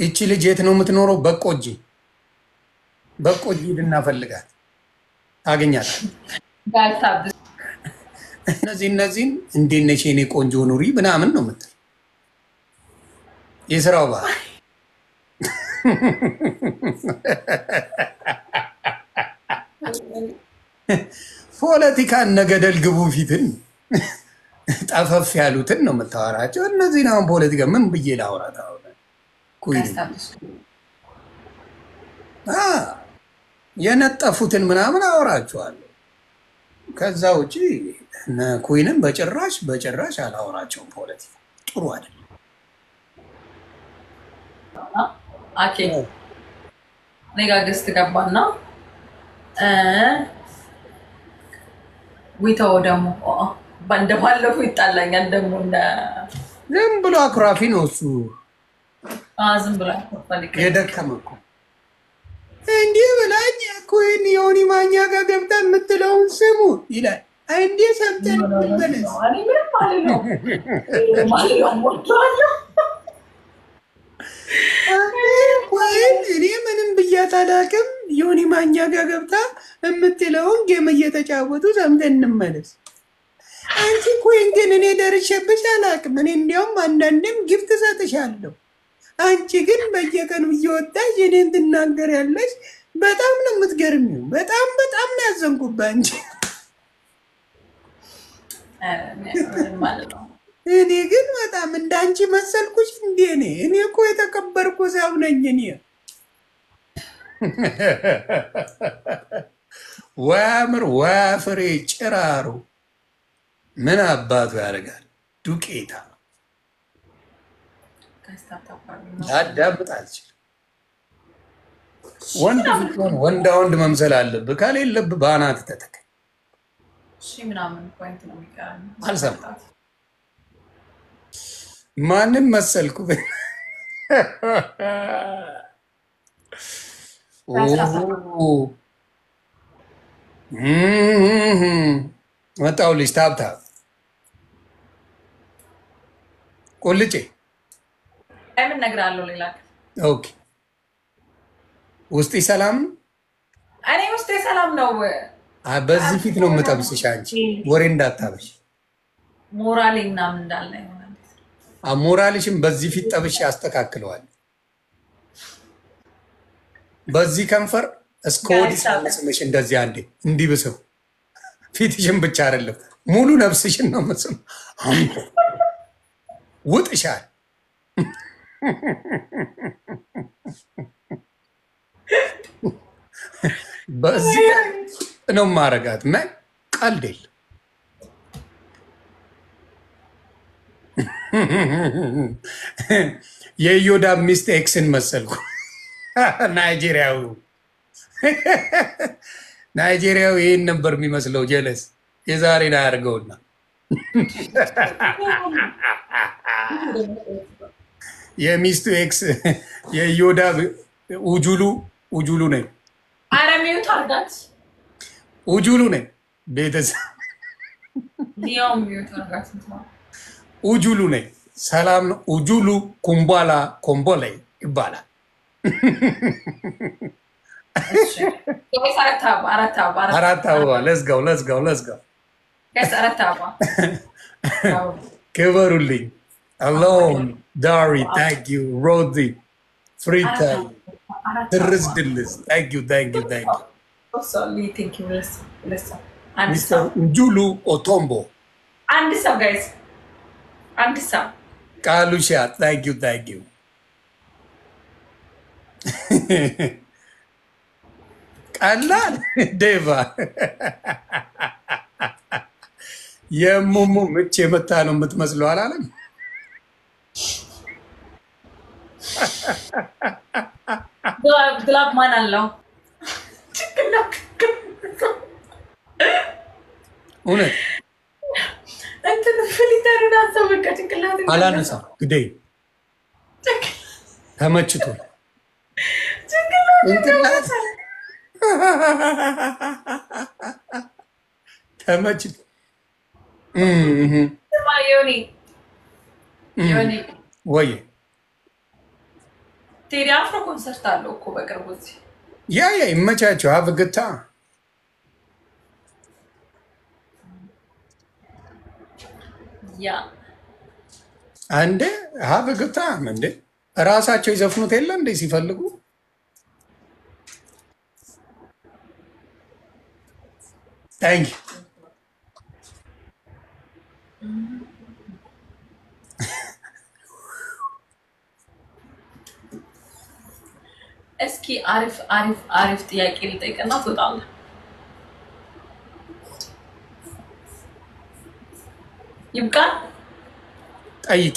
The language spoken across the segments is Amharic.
ይቺ ልጅ የት ነው የምትኖረው? በቆጂ በቆጂ ሂድና ፈልጋት ታገኛታል። ጋልታብስ እነዚህ እነዚህን እንዴት ነሽ የኔ ቆንጆ ኑሪ ምናምን ነው የምትል የስራው ባህል ፖለቲካ ነገደል ግቡ ፊትን ጠፈፍ ያሉትን ነው የምታወራቸው። እነዚህን አሁን ፖለቲካ ምን ብዬ ላውራት? አሁን ኩይ ጋልታብስ አ የነጠፉትን ምናምን አወራቸዋለሁ። ከዛ ውጪ እነ ኩይንን በጭራሽ በጭራሽ አላወራቸውም። ፖለቲካ ጥሩ አይደለም። አኬ እኔ ጋ ገስት ገባና ዊተው ደግሞ እንደባለፉ ይጣላኛል ደግሞ እንደ ዝም ብሎ አኩራፊ ነው እሱ። አ፣ ዝም ብላ ፈልግ የደከመ እኮ እንዲህ ብላኝ ኩይን የሆኒ ማኛ ጋር ገብታ የምትለውን ስሙ ይላል። እንዲህ ሰምተን መለስ እኔ ምንም አልለው ምንም አልለው ሞቸዋለሁ ወይም እኔ ምንም ብያት አላውቅም። ዮኒ ማኛ ጋር ገብታ የምትለውን ጌም እየተጫወቱ ሰምተን እንመለስ። አንቺ ኮይን ግን እኔ ደርሼብሽ አላውቅም። እኔ እንዲያውም አንዳንድም ጊፍት እሰጥሻለሁ። አንቺ ግን በየቀኑ እየወጣሽ እኔን ትናገሪያለሽ። በጣም ነው የምትገርሚው። በጣም በጣም ነው ያዘንኩብህ አንቺ። ምንም አልለው እኔ ግን በጣም እንዳንቺ መሰልኩሽ እንዴ? እኔ እኔ እኮ የተከበርኩ ሰው ነኝ። እኔ ወያምር ወያፍሬ ጭራሩ ምን አባቱ ያደርጋል? ዱቄታ አዳምጥ አልችልም። ወንድ ስትሆን ወንዳ ወንድ መምሰል አለብህ። ከሌለብህ በአናት ተተክ እሺ ምናምን ፖይንት ነው የሚቀረን አልሰማም። ማንም መሰልኩ መጣው ልጅ ታብታብ ቁልጬ ምን እነግርሃለሁ ሌላ ኦኬ። ውስጤ ሰላም ነው። እኔ ውስጤ ሰላም ነው አ- በዚህ ፊት ነው የምጠብስሽ። አንቺ ወሬ እንዳታበሽ። ሞራሌ ምናምን እንዳለ ይሆናል አ- ሞራልሽም በዚህ ፊት ጠብሽ ያስተካክለዋል። በዚህ ከንፈር እስከ ወዲህ ስምሽ እንደዚህ አንዴ እንዲህ ብስም ፊትሽን ብቻ አይደለም ሙሉ ነፍስሽን ነው ምስም ውጥሻል። በዚህ ነው ማረጋት መ ቀልድ የለም። የዮዳ ሚስት ኤክስን መሰልኩ። ናይጄሪያዊ ናይጄሪያዊ ይህን ነበር የሚመስለው። ጀለስ የዛሬን አያርገውና የሚስቱ ኤክስ የዮዳ ውጁሉ ውጁሉ ነኝ አረ ሚዩት አርጋት ውጁሉ ነኝ ቤተሰብ ሊያው ሚዩት አርጋት እንትማ ውጁሉ ነኝ። ሰላም ነው። ውጁሉ ኩምቧላ ኮምቦላ ይባላል። ጋይስ አራት አበባ አራት አበባ አራት አበባ ለዝጋው ለዝጋው ለዝጋው ጋይስ አራት አበባ ክበሩልኝ። አሎን ዳሪ ታንክ ዩ ሮዚ ፍሪታይ ትርዝ ድልስ ታንክ ዩ ታንክ ዩ ታንክ ዩ ሚስተር ውጁሉ ኦቶምቦ አንድ ሰው ጋይስ አንድ ሰው ቃሉሻ ታንክ ዩ ታንክ ዩ ቀላል ዴቫ የሙሙ ምች የመታ ነው የምትመስለው አላለም። ግላብ ማን አለው? እውነት እንትን ፍሊተሩን አሰብ በቃ ጭንቅላት አላነሳ ግደይ ተመችቶ ጭንቅላት ተመችቶ እህ ዮኒ ዮኒ ወይ ቴዲ አፍሮ ኮንሰርት አለው እኮ በቅርቡ እዚህ። ያ ያ ይመቻቸው። ሀብ ግታ ያ አንዴ ሀብ ግታ እንዴ ራሳቸው ይዘፍኑት የለ እንዴ ሲፈልጉ ታንክ እስኪ አሪፍ አሪፍ አሪፍ ጥያቄ ልጠይቅና ትወጣለህ። ይብቃል ጠይቂ።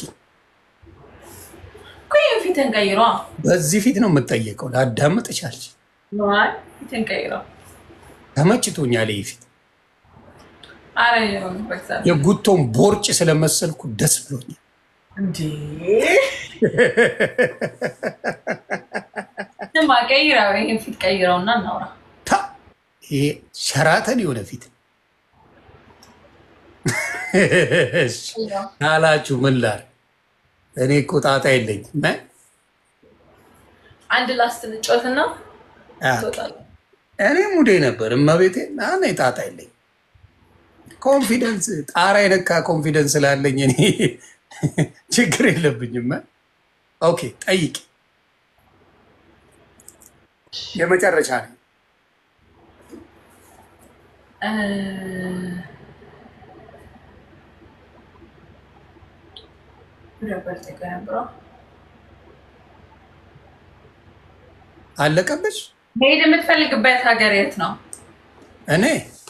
እኮ ይህን ፊትን ቀይሯ በዚህ ፊት ነው የምጠየቀው። ላዳምጥ ቻልች ነዋል ፊትን ቀይሯ። ተመችቶኛል። ይህ ፊት አረ በእግዚአብሔር የጉቶን ቦርጭ ስለመሰልኩ ደስ ብሎኛል። እንዴ ስማ፣ ቀይረው፣ ይህን ፊት ቀይረውና እናውራ። ታ ይሄ ሸራተን የሆነ ፊት እሺ፣ ካላችሁ ምን ላድርግ? እኔ እኮ ጣጣ የለኝም። እ? አንድ ላስት እንጫወትና አ፣ ትወጣለህ። እኔ ሙዴ ነበር እመቤቴ። እኔ ጣጣ የለኝም። ኮንፊደንስ ጣራ የነካ ኮንፊደንስ ስላለኝ እኔ ችግር የለብኝም። እ? ኦኬ ጠይቂ። የመጨረሻ ነው። እ፣ ነበር ጠይቀው የነበረው። አለቀብሽ? መሄድ የምትፈልግበት ሀገር የት ነው? እኔ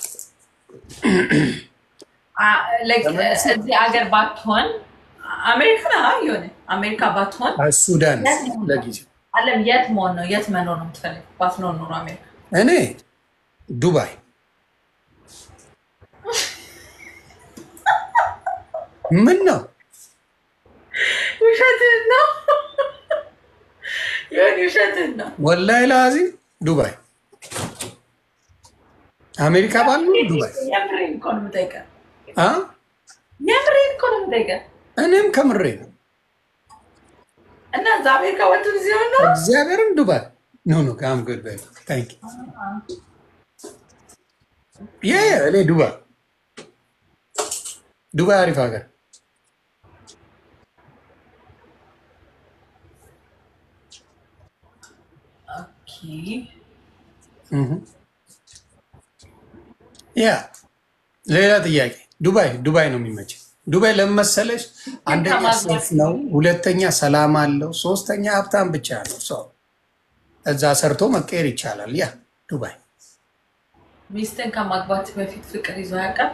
አ- like, እዚህ ሀገር ባትሆን አሜሪካ ነው የሆነ አሜሪካ ባትሆን ሱዳን ለጊዜው አለም የት መሆን ነው የት መኖር ነው የምትፈልግ? ባትኖር ኖሮ አሜሪካ እኔ ዱባይ ምን ነው ውሸትህን ነው ይሁን ውሸትህን ነው። ወላሂ ለአዚም ዱባይ አሜሪካ ባሉ ዱባይ የምሬን እኮ ነው የምጠይቀህ። አ የምሬን እኮ ነው የምጠይቀህ። እኔም ከምሬ ነው እና እዛ አሜሪካ ወጡ ዚሆን ነው እግዚአብሔርን ዱባይ ኖ ኖ ካም ጉድ ባይ ታንክ ያ ያ እኔ ዱባይ ዱባይ አሪፍ ሀገር ኦኬ። እህ ያ ሌላ ጥያቄ ዱባይ ዱባይ ነው የሚመቸው ዱባይ ለምን መሰለሽ አንደኛ ሴፍ ነው ሁለተኛ ሰላም አለው ሶስተኛ ሀብታም ብቻ ነው ሰው እዛ ሰርቶ መቀየር ይቻላል ያ ዱባይ ሚስትን ከማግባት በፊት ፍቅር ይዞ ያውቃል?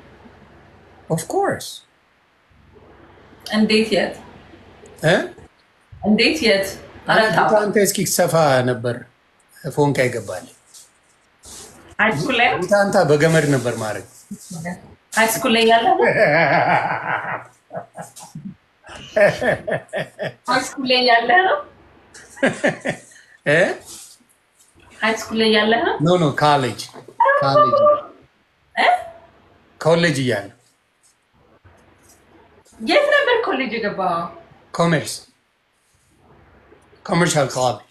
ኦፍኮርስ እንዴት የት እ እንዴት የት? ኧረ ተው። አንተ እስኪ ሰፋ ነበር ፎንቃ ይገባል ሃይስኩል ላይ ነው? ታንታ በገመድ ነበር ማድረግ ሃይስኩል ላይ ያለ ነው? ሃይስኩል ላይ ያለ ነው? እ ሃይስኩል ላይ ያለ ነው? ኖ ኖ ካሌጅ ካሌጅ እ? ኮሌጅ እያለ የት ነበር ኮሌጅ የገባው? ኮሜርስ ኮመርሻል ኮሌጅ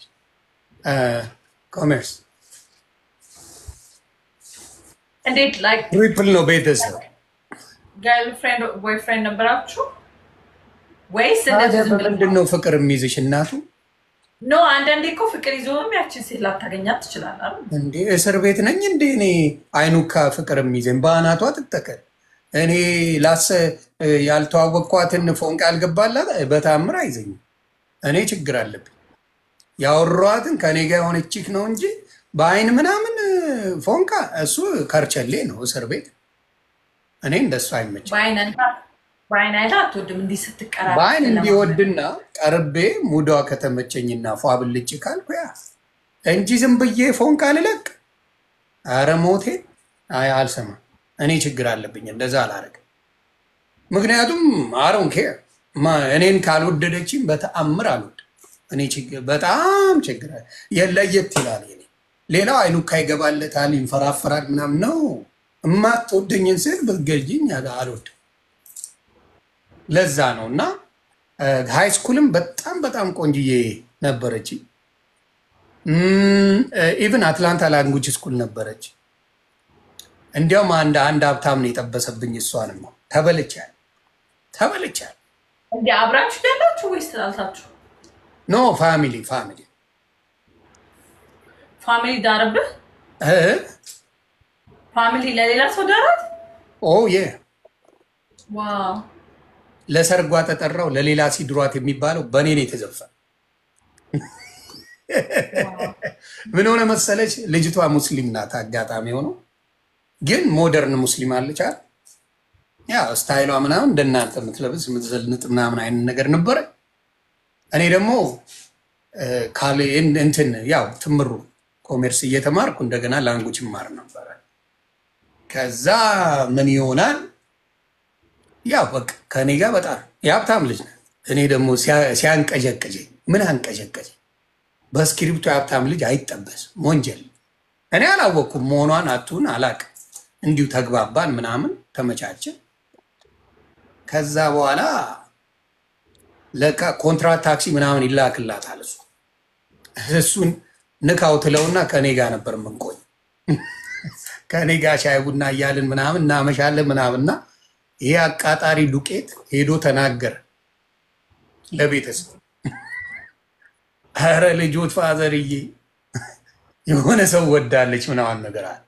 ኮሜርስ እንዴት ላይክ ትሪፕል ነው ቤተሰብ ገርል ፍሬንድ ቦይ ፍሬንድ ነበራችሁ ወይስ እንደዚህ ዝም ብለህ ምንድን ነው ፍቅር የሚይዝሽ እናቱ ኖ አንዳንዴ እኮ ፍቅር ይዞም ያችን ሴት ላታገኛት ትችላለህ አይደል? እንዴ እስር ቤት ነኝ እንዴ እኔ አይኑካ ፍቅር የሚይዘኝ በአናቷ ትተከል እኔ ላሰ ያልተዋወቅኳትን ፎንቃ ያልገባላት በታምር አይዘኝም እኔ ችግር አለብኝ ያወሯትን ከኔ ጋር የሆነች ቺክ ነው እንጂ በአይን ምናምን ፎንቃ እሱ ከርቸሌ ነው እስር ቤት እኔ እንደሱ አይመችም በአይን አይታ- በአይን አይታ አትወድም እንዲህ ስትቀራረብ በአይን ስለማለት። እንዲወድና ቀርቤ ሙዷ ከተመቸኝና ፏ ብልጭ ካልኩ ያ እንጂ ዝም ብዬ ፎንቃ ልለቅ አረ ሞቴ አይ አልሰማም እኔ ችግር አለብኝ እንደዛ አላረግም ምክንያቱም አሮን ኬር እኔን ካልወደደችኝ በተአምር አልወድም እኔ ችግር በጣም ችግር አለ የለየት ይላል የኔ ሌላው አይኑካ ይገባለታል ይንፈራፈራል ምናምን ነው እማትወደኝን ስል ብትገዥኝ አልወድም ለዛ ነው እና ሃይ ስኩልም በጣም በጣም ቆንጅዬ ነበረች። ኢቭን አትላንታ ላንጉጅ ስኩል ነበረች። እንዲያውም አንድ አንድ ሀብታም ነው የጠበሰብኝ። እሷንም ነው ተበልቻል ተበልቻል። እንዲ አብራችሁ ያላችሁ ወይስ ተጣልታችሁ? ኖ ፋሚሊ ፋሚሊ ፋሚሊ ዳረብህ? እ ፋሚሊ ለሌላ ሰው ዳራት? ኦ የ ዋው ለሰርጓ ተጠራው ለሌላ ሲድሯት የሚባለው በእኔ ነው የተዘፈነ። ምን ሆነ መሰለች፣ ልጅቷ ሙስሊም ናት። አጋጣሚ ሆኖ ግን ሞደርን ሙስሊም አለች አይደል? ያ ስታይሏ ምናምን እንደናንተ የምትለብስ የምትዘልንጥ ምናምን አይነት ነገር ነበረ። እኔ ደግሞ ካሌ እንትን ያው ትምሩ ኮሜርስ እየተማርኩ እንደገና ላንጉጅ ማር ነበረ። ከዛ ምን ይሆናል ያው በቃ ከእኔ ጋር በጣም የሀብታም ልጅ ነው። እኔ ደግሞ ሲያንቀዠቅዠኝ ምን አንቀዠቀዠኝ? በእስክሪብቶ የሀብታም ልጅ አይጠበስም ወንጀል። እኔ አላወቅኩም መሆኗን አቱን አላቅም። እንዲሁ ተግባባን ምናምን ተመቻችን። ከዛ በኋላ ለካ ኮንትራት ታክሲ ምናምን ይላክላታል። እሱ እሱን ንካው ትለውና ከእኔ ጋር ነበር የምንቆይ። ከእኔ ጋር ሻይ ቡና እያልን ምናምን እናመሻለን ምናምንና ይሄ አቃጣሪ ዱቄት ሄዶ ተናገረ ለቤተሰብ። ኧረ ልጆት ፋዘርዬ የሆነ ሰው ወዳለች ምናምን ነገር አለ።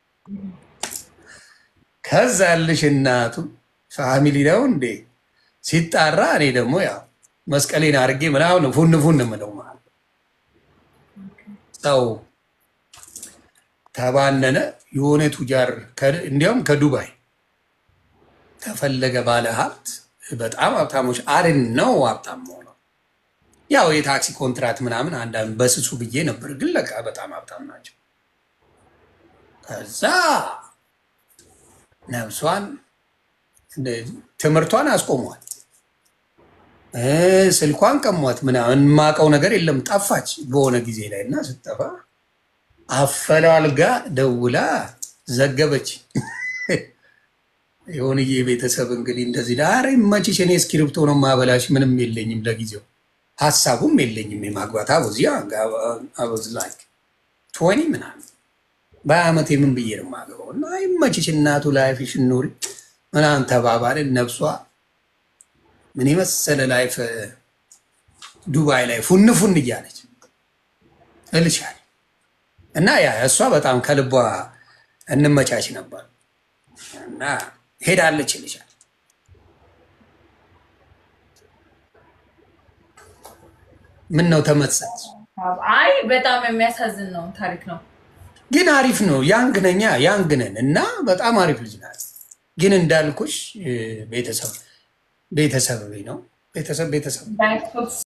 ከዛ ያልሽ እናቱ ፋሚሊ ነው እንዴ ሲጣራ፣ እኔ ደግሞ ያው መስቀሌን አድርጌ ምናምን ፉን ፉን ምለው ማለት ሰው ተባነነ። የሆነ ቱጃር እንዲያውም ከዱባይ ተፈለገ ባለ ሀብት በጣም ሀብታሞች አርን ነው ሀብታም ሆነው ያው የታክሲ ኮንትራት ምናምን አንዳንድ በስሱ ብዬ ነበር፣ ግን ለካ በጣም ሀብታም ናቸው። ከዛ ነብሷን ትምህርቷን አስቆሟት፣ ስልኳን ቀሟት፣ ምናምን የማውቀው ነገር የለም ጠፋች በሆነ ጊዜ ላይ እና ስትጠፋ አፈላልጋ ደውላ ዘገበች። የሆንዬ ቤተሰብ እንግዲህ እንደዚህ ዳር መችሽ፣ እኔ እስክሪብቶ ነው ማበላሽ፣ ምንም የለኝም ለጊዜው ሀሳቡም የለኝም የማግባት አበዚ አበዝ ላይ ቶኒ ምናምን በአመት የምን ብዬ ነው የማገባው እና ይመችሽ እናቱ ላይፍሽ ኑሪ ምናምን ተባባልን። ነብሷ ምን የመሰለ ላይፍ ዱባይ ላይ ፉን ፉን እያለች እልሻል እና ያ እሷ በጣም ከልቧ እንመቻች ነበር እና ሄዳለች ይልሻል። ምን ነው ተመሰጥ? አይ በጣም የሚያሳዝን ነው ታሪክ ነው። ግን አሪፍ ነው። ያንግ ነኛ ያንግ ነን እና በጣም አሪፍ ልጅ ናት። ግን እንዳልኩሽ ቤተሰብ ቤተሰብ ነው ቤተሰብ ቤተሰብ